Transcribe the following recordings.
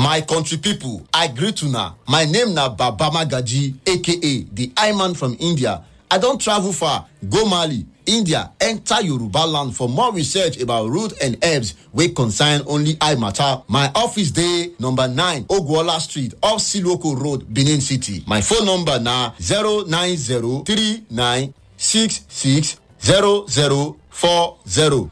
My country people, I greet una. My name na Baba Magaji, aka the I-Man from India. I don travel far, go Mali, India, enter Yoruba land for more research about root and herbs wey concern only eye matter. My office dey number 9 Ogwola Street, off Siloko Road, Benin City. My phone number na 09039660040.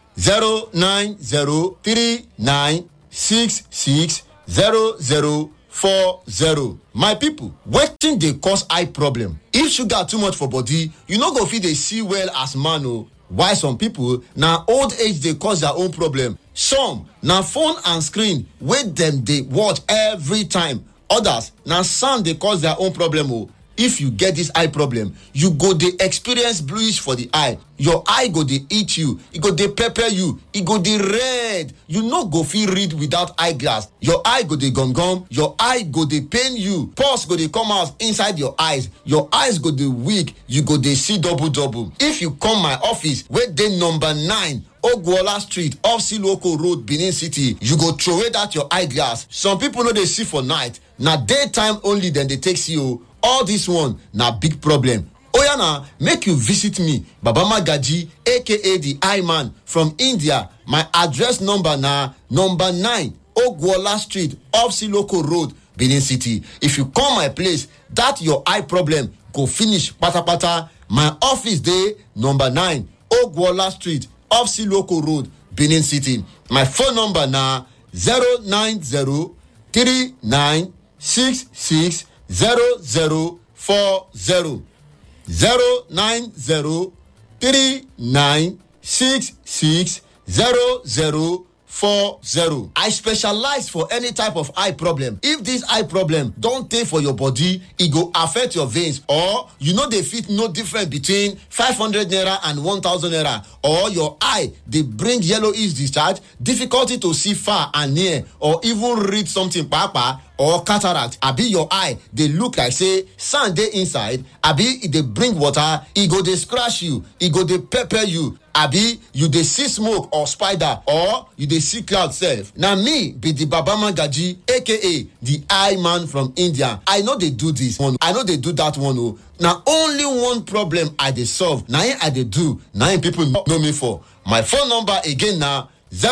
09039660040. My people, wetin dey cause eye problem? If sugar too much for body, you no go fit dey see well as man o. While some people na old age dey cause their own problem. Some na phone and screen wey dem dey watch every time. Others na sound dey cause their own problem o. If you get this eye problem, you go dey experience bluish for the eye. Your eye go dey itch you, e go dey pepper you, e go dey red. You no go fit read without eye glass. Your eye go dey gum gum, your eye go dey pain you, pulse go dey come out inside your eyes, your eyes go dey weak, you go dey see double double. If you come my office wey dey number 9 ogwola street off siloko road benin city you go throway dat your eye glass some pipo no dey see for night na daytime only dem dey take see o all dis one na big problem oya na make you visit me baba magaji aka the eye man from india my address number na number 9 ogwola street off siloko road benin city if you come my place dat your eye problem go finish patapata my office dey number 9 ogwola street off siloko road benin city my phone number na 09039660040 09039660040 i specialize for any type of eye problem if dis eye problem don tey for your body e go affect your veins or you no dey fit know difference between 500 naira and 1000 naira or your eye dey bring yellowish discharge difficulty to see far and near or even read something kpakpa or cataract abi your eye dey look like say sand dey inside abi e dey bring water e go dey scratch you e go dey pepper you abi you dey see smoke or spider or you dey see cloud sef na me be di baba magaji aka di eye man from india i no dey do dis one i no dey do dat one o na only one problem i dey solve na im i dey do na im pipo know me for my phone number again na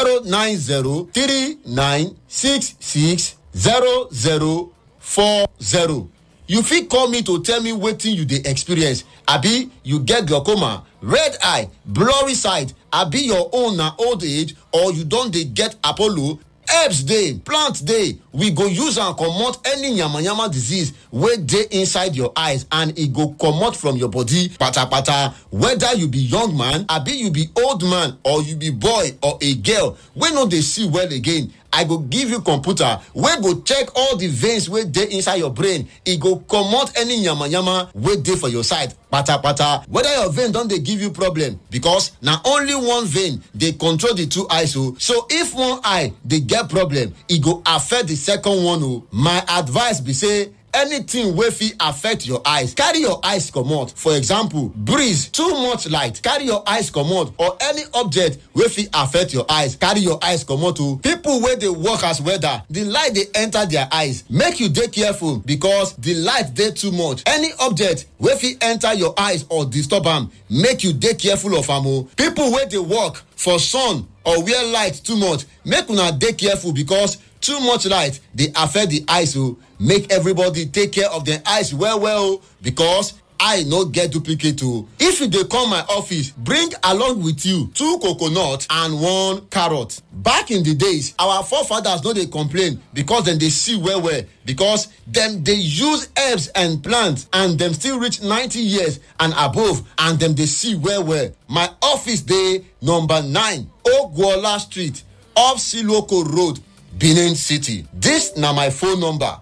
0903966 zero zero four zero you fit call me to tell me wetin you dey experience abi you get glaucoma red eye blurry sight abi your own na old age or you don dey get apollo herbs dey plant dey we go use am comot any yamayama disease wey dey inside your eyes and e go comot from your body patapata whether you be young man abi you be old man or you be boy or a girl wey no dey see well again i go give you computer wey go check all the veins wey dey inside your brain e go comot any yamayama wey dey for your side patapata whether your vein don dey give you problem because na only one vein dey control the two eyes o so if one eye dey get problem e go affect the second one o my advice be say anything wey fit affect your eyes carry your eyes comot for example breeze too much light carry your eyes comot or any object wey fit affect your eyes carry your eyes comot o people wey dey work as welder the light dey enter their eyes make you dey careful because the light dey too much any object wey fit enter your eyes or disturb am make you dey careful of am o people wey dey work for sun or where light too much make una dey careful because too much light dey affect the eyes o make everybody take care of dem eyes well well o because eye no get duplicate o if you dey come my office bring along with you two coconut and one carrot back in the days our forefathers no dey complain because dem dey see well well because dem dey use herbs and plants and dem still reach 90 years and above and dem dey see well well my office dey number 9 ogwola street off siloko road benin city dis na my phone number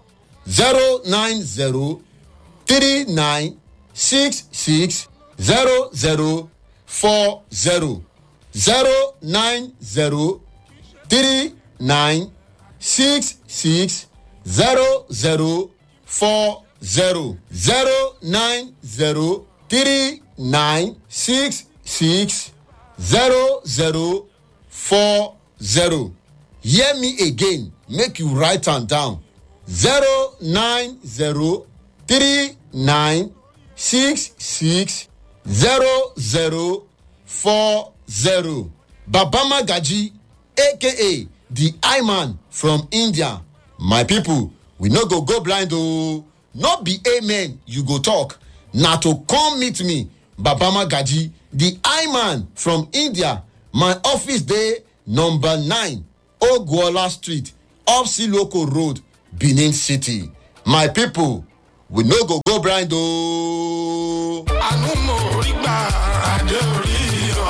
090 39 six six zero zero four zero zero nine zero three nine six six zero zero four zero zero nine zero three nine six six zero zero four zero hear me again make you write am down zero nine zero three nine six six zero zero four zero baba magaji aka the eye man from india my people we no go go blind oo no be amen you go talk na to come meet me baba magaji the eye man from india my office dey number nine ogwola street off siloko road benin city my people we no go go blind ooo. àánú mo rí gbà adé orí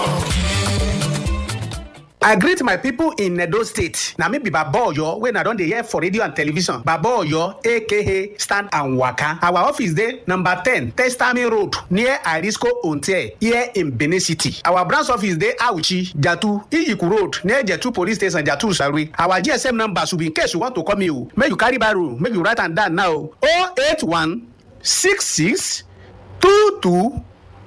I greet my people in Edo State. Na me be Baba Oyo wey na don dey hear for radio and television. Baba Oyo aka Stand and Waka. Our office dey number ten Testami Road near Arisco Onte here in Benin City. Our branch office dey Auchi, Jatu, Iyiku Road near Jetu Police Station, Jatu Sarwe. Our GSM number should be in case you want to call me o. Make you carry baro, make you write am down now. 081 66 22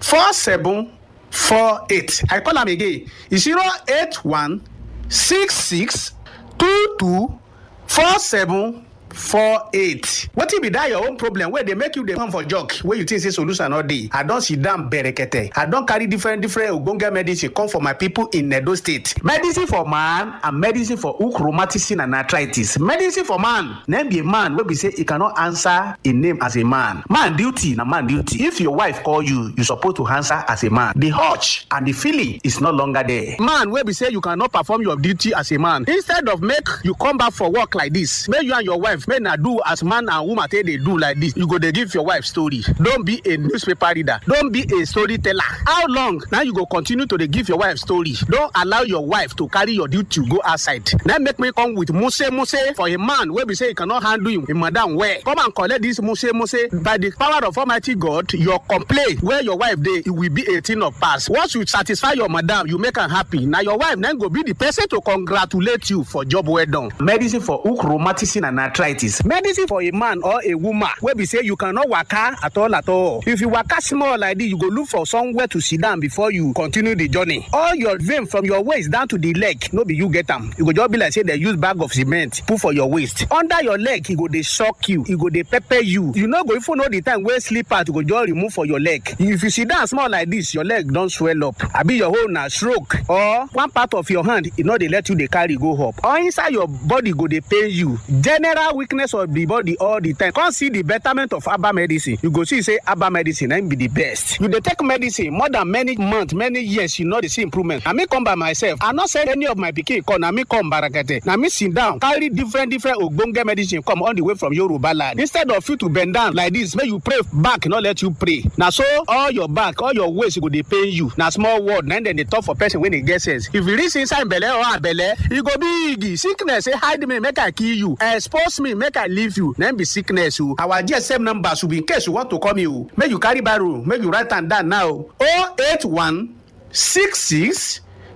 47 four eight i call am again zero eight one six six two two four seven four eight wetin be that your own problem wey dey make you dey come for jog wey you think say solution no dey i don sit down berekete i don carry different different ogbonge medicine come for my people in edo state medicine for man and medicine for hook rheumatism and arthritis medicine for man name be a man wey be say e cannot answer a name as a man man duty na man duty if your wife call you you suppose to answer as a man the urge and the feeling is no longer there man wey be say you cannot perform your duty as a man instead of make you come back for work like this make you and your wife make na do as man and woman take dey do like this you go dey give your wife story don be a newspaper reader don be a storyteller how long na you go continue to dey give your wife story don allow your wife to carry your duty go outside na make me come with muse muse for a man wey be say he cannot handle him, him madam well come and collect this muse muse by the power of almighty god your complaint wey your wife dey e will be a thing of past once you satisfy your madam you make am happy na your wife na go be the person to congratulate you for job well done. medicine for hook rheumatism and arthritis medicine for a man or a woman wey be say you cannot waka at all at all if you waka small like this you go look for somewhere to sit down before you continue the journey all your vein from your waist down to the leg no be you get am you go just be like say dem use bag of cement put for your waist under your leg e go dey shock you e go dey pepper you you no go even know the time wey slippers go just remove for your leg if you sit down small like this your leg don swell up abi your hole na stroke or one part of your hand e no dey let you dey carry go up or inside your body go dey pain you general weakness of the body all the time come see the betterment of herbal medicine you go see say herbal medicine na im be the best you dey take medicine more than many months many years you no dey see improvement na me come by myself i no send any of my pikin come na me come barakete na me sit down carry different different ogbonge medicine come all the way from yoruba land instead of you to bend down like this make you pray back no let you pray na so all your back all your waist go dey pain you na small word na dem dey talk for person wey dey get sense if you reach inside belle or abelle e go big sickness say hide me make i kill you expose me make i leave you na be sickness o our gsm number should be in case you want to call me o make you carry barrow make you write am down now o eight one six six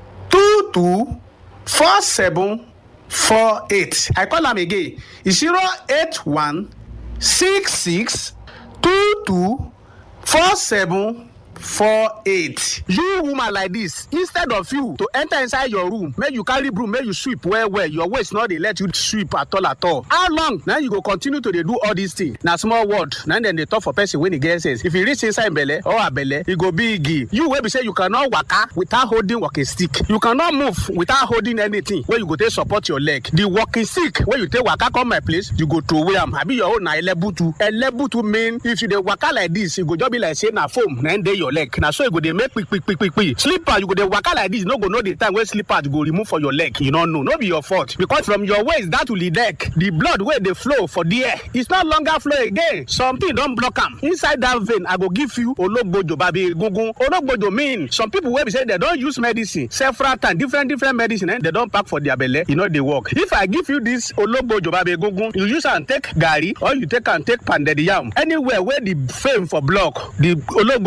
two two four seven four eight i call am again zero eight one six six two two four seven four eight you woman like this instead of you to enter inside your room make you carry broom make you sweep well well your waist no dey let you sweep at all at all how long na you go continue to dey do all these things na small word na dem dey talk for person wey dey get sense if e reach inside belle or abelle e go big you wey be say you cannot waka without holding walking stick you cannot move without holding anything wey you go take support your leg the walking stick wey you take waka come my place you go throway am abi your own na elebutu elebutu mean if you dey waka like this e go just be like say na foam na dey your leg na so e go dey make kpikpikpikpi slipper you go dey waka like this you no go know the time wey slipper go remove for your leg you no know no be your fault because from your waist down to the neck the blood wey dey flow for there it's no longer flow again something don block am inside that vein i go give you ologbojo babi egungun ologbojo mean some people wey be say dem don use medicine several times different different medicine eh, dem don pack for their belle e no dey work if i give you this ologbojo babi egungun you use am take garri or you take am take pounded yam anywhere wey the fame for block the ologbojo come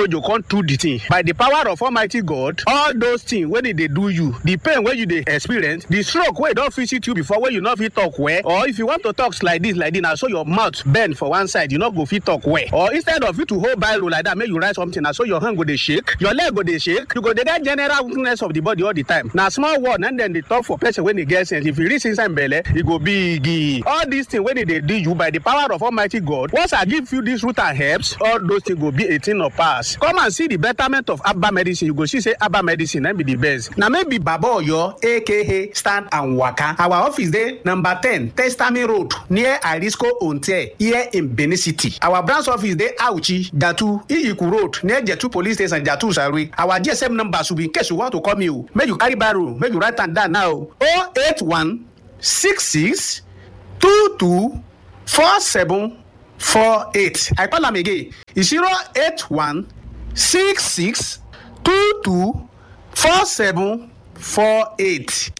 through the thing by the power of almighty god all those things wey dey dey do you the pain wey you dey experience the stroke wey don visit you before wey you no fit talk well or if you want to talk like this like this na so your mouth bend for one side you no go fit talk well or instead of you to hold biro like that make you write something na so your hand go dey shake your leg go dey shake you go dey get general weakness of the body all the time na small word na dem dey talk for person wey dey get sense if e reach inside belle e go big all these things wey dey dey do you by the power of almighty god once i give you this root and herbs all those things go be a thing of past come and see the betterment of herbal medicine you go see say herbal medicine na be the best na maybe baba oyo aka stand and waka our office dey number ten testami road near arisco onte here in benin city our branch office dey auchi jatu iyiku road near jetu police station jatu sare our gsm number should be in case you want to call me o make you carry biro make you write am down now o eight one six six two two four seven four eight i call am again zero eight one six six two two four seven four eight.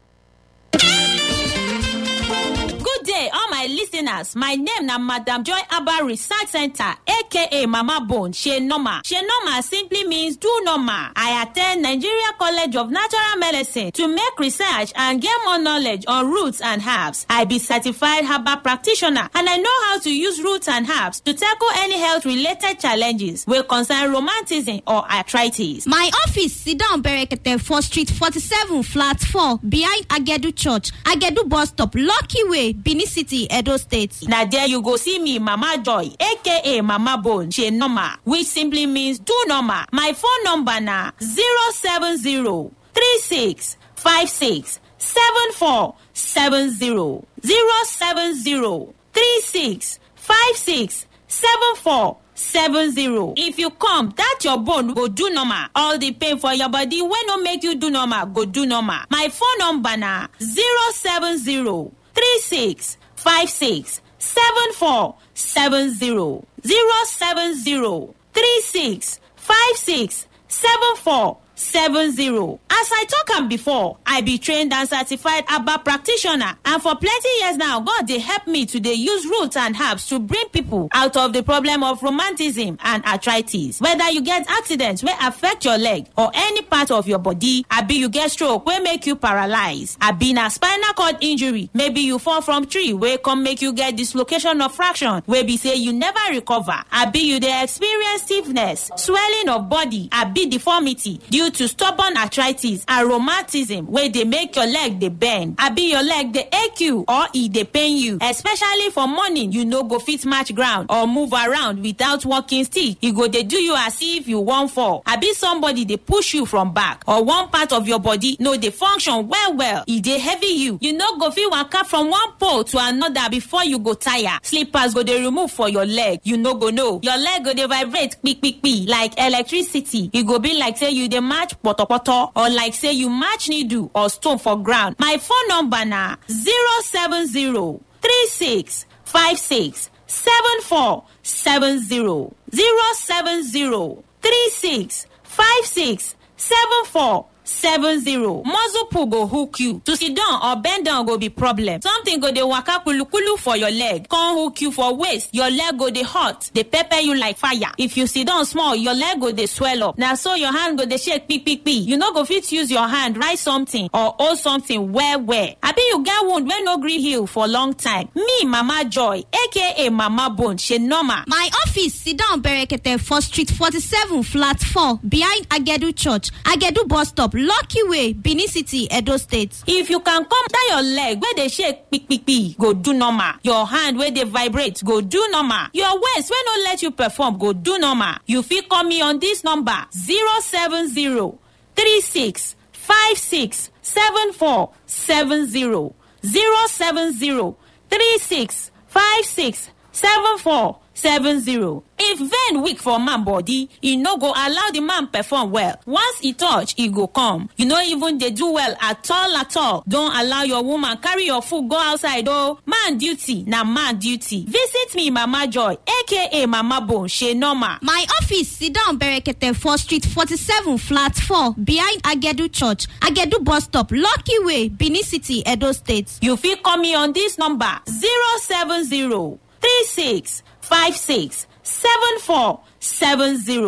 good day all my listeners my name na madam joy abba research center aka mama bone she normal she normal simply means do normal i at ten d nigeria college of natural medicine to make research and get more knowledge on roots and herbs i be certified herbal practitioner and i know how to use roots and herbs to tackle any health related challenges wey concern romantism or arthritis. My office sit down Berekete for street 47 flat 4 behind Agedu Church, Agedu bus stop, Lucky Way, Benin City, Edo State. na there you go see me mama joy aka mama bone she normal which simply means do normal my phone number na zero seven zero three six five six seven four seven zero zero seven zero three six five six seven four seven zero if you come that your bone go do normal all the pain for your body wey no make you do normal go do normal my phone number na zero seven zero three six five six seven four seven zero zero seven zero three six five six seven four seven zero as i talk am before i be trained and certified herbal practitioner and for plenty years now god dey help me to dey use roots and herbs to bring people out of the problem of romanticism and arthritis whether you get accident wey affect your leg or any part of your body abi you get stroke wey make you paralyse abi na spinal cord injury maybe you fall from tree wey come make you get dislocation of fraction wey be say you never recover abi you dey experience stiffness swelling of body abi deformity due to stubborn arthritis and rheumatism wey dey make your leg dey bend abi your leg dey ache you or e dey pain you especially for morning you no go fit match ground or move around without walking stick e go dey do you as if you wan fall abi somebody dey push you from back or one part of your body no dey function well well e dey heavy you you no go fit waka from one pole to another before you go tire slippers go dey remove for your leg you no go know your leg go dey vibrate kpikpikpi like electricity e go be like say you dey match potopoto or like say you match needle or stone for ground my phone number na zero seven zero three six five six seven four seven zero zero seven zero three six five six seven four seven zero muscle pull go hook you to sit down or bend down go be problem something go dey waka kulukulu for your leg come hook you for waist your leg go dey hot dey pepper you like fire if you sit down small your leg go dey swell up na so your hand go dey shake kpikpikpi you no go fit use your hand write something or hold something well well abi you get wound wey no gree heal for long time me mama joy aka mama bone she normal My office sit down Berekete for street 47 flat 4 behind Agedu Church, Agedu bus stop, Lucky Way, Benin City, Edo State. if you can come down your leg wey dey shake kpikpikpi go do normal your hand wey dey vibrate go do normal your waist wey no let you perform go do normal you fit call me on this number zero seven zero three six five six seven four seven zero zero seven zero three six five six seven four seven zero. if vein weak for man body e no go allow the man perform well once e touch e go come you no even dey do well at all at all don allow your woman carry your food go outside o man duty na man duty visit me mama joy aka mama bone she normal. My office sit down Berekete for street 47 flat 4 behind Agedu Church, Agedu bus stop, Lucky Way, Benin City, Edo State. you fit call me on this number zero seven zero three six five six seven four seven zero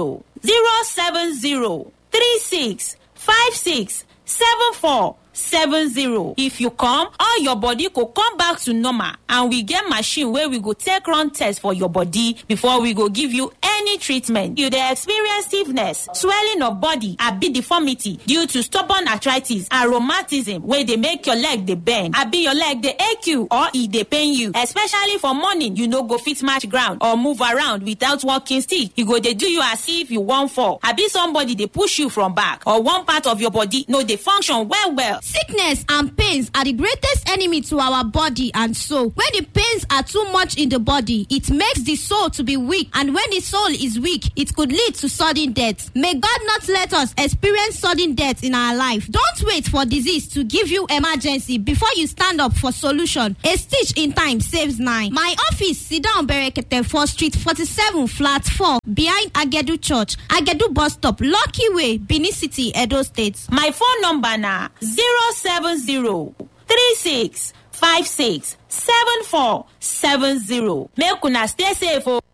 zero seven zero three six five six seven four seven zero if you come all your body go come back to normal and we get machine wey we go take run test for your body before we go give you any treatment you dey experience stiffness swelling of body abi deformity due to stubborn arthritis and rheumatism wey dey make your leg dey bend abi your leg dey ache you or e dey pain you especially for morning you no go fit match ground or move around without walking stick e go dey do you as if you wan fall abi somebody dey push you from back or one part of your body no dey function well well Sickness and pains are the greatest enemy to our body and soul. When the pains are too much in the body, it makes the soul to be weak, and when the soul is weak, it could lead to sudden death. May God not let us experience sudden death in our life. Don't wait for disease to give you emergency before you stand up for solution. A stitch in time saves nine. My office, Sidon Berekete 4 Street 47, flat 4, behind Agedu Church, Agedu bus stop, Lucky Way, Benin City, Edo State. my phone number na zero seven zero three six five six seven four seven zero make una stay safe o.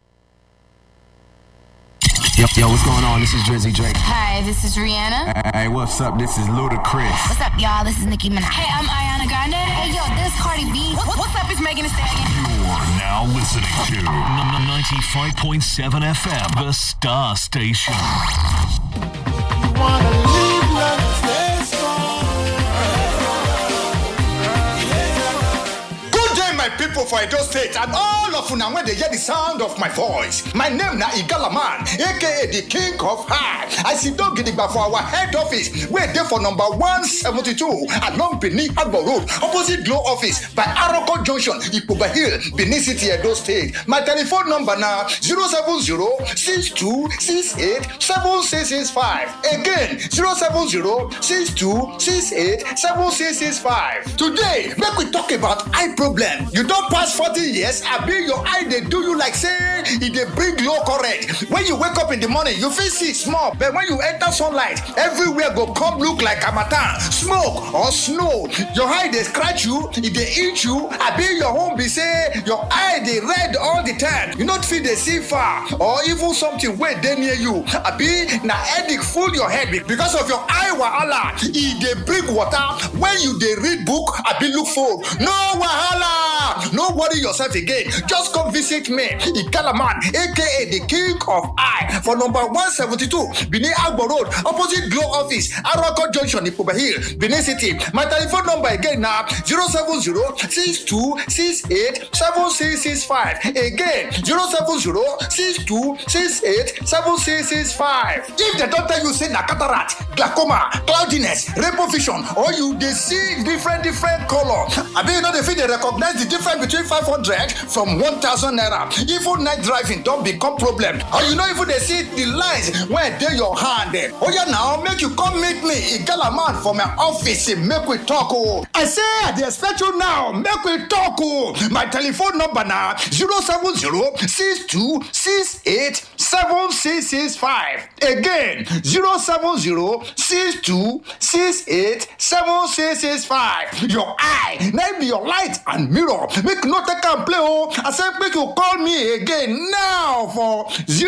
Yo, yo, what's going on? This is Drizzy Drake. Hi, this is Rihanna. Hey, what's up? This is Ludacris. What's up, y'all? This is Nicki Minaj. Hey, I'm Ariana Grande. Hey, yo, this is Cardi B. What- what's up? It's Megan Thee Stallion. You're now listening to n- 95.7 FM, the Star Station. Good day, my people for Edo State and all of una when they hear the sound of my voice. My name na Igala Man, aka the King of High. I sit down gidigba for our head office, wey dey for number 172 along Benin Agbo Road, opposite Glow Office by Aroko Junction, Ipoba Hill, Benin City, Edo State. My telephone number na 070-6268-7665. Again, 070-6268-7665. Today, make we talk about eye problem. You don pass 40 years, abi your eye dey do you like say e dey bring low current. When you wake up in the morning, you fit see small, but when you enter sunlight, everywhere go come look like harmattan, smoke or snow. Your eye dey scratch you, e dey itch you, abi your own be say your eye dey red all the time. You no fit dey see far or even something wey dey near you, abi na headache full your head be- because of your eye wahala. E dey bring water when you dey read book abi look phone. No wahala! No worry yourself again. Just come visit me, Ikalaman, aka the King of Eye, for number 172, Benin Agbo Road, opposite Glow Office, Arako Junction, Ipoba Hill, Benin City. My telephone number again now 070-6268-7665. Again, 070-6268-7665. If they don't tell you say na cataract, glaucoma, cloudiness, rainbow vision, or you dey see different different color, abi you no dey fit dey recognize the difference between 500 from 1000 naira. Even night driving don become problem. Or you no even dey see the lines wey dey your hand. eh. Oya now make you come meet me, Igala man for my office, eh, make we talk o. I say I dey expect you now, make we talk o. My telephone number na 070 62 68 7665. Again, 070 62 68 7665. Your eye, na be your light and mirror. Make you no take am play o. I say make you call me again now for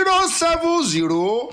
070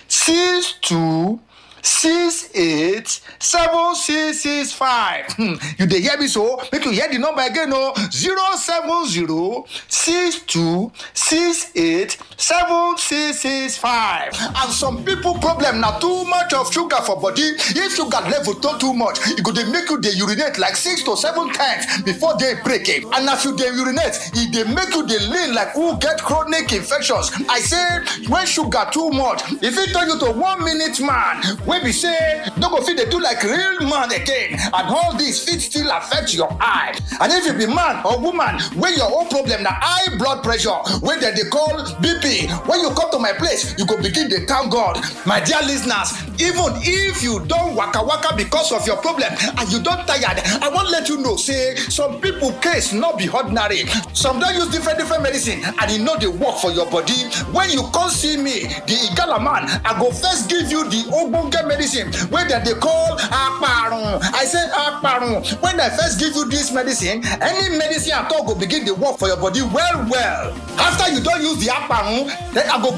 62 six eight seven six six five hmm you dey hear me so make you hear the number again o zero seven zero six two six eight seven six six five and some people problem na too much of sugar for body if sugar level don too much e go dey make you dey urinate like six to seven times before day break eh and as you dey urinate e dey make you dey lean like who get chronic infections i say when sugar too much e fit turn you to one minute man wey be say no go fit dey do like real man again and all this fit still affect your eye and if you be man or woman wey your own problem na high blood pressure wey dem dey call bp when you come to my place you go begin dey thank god my dear lis ten ers even if you don waka waka because of your problem and you don tired i wan let you know say some people case no be ordinary some don use different different medicine and e no dey work for your body when you come see me the igala man i go first give you the ogbonge medicine wey dem dey call aparun i say aparun when i first give you this medicine any medicine at all go begin dey work for your body well well after you don use the aparun then i go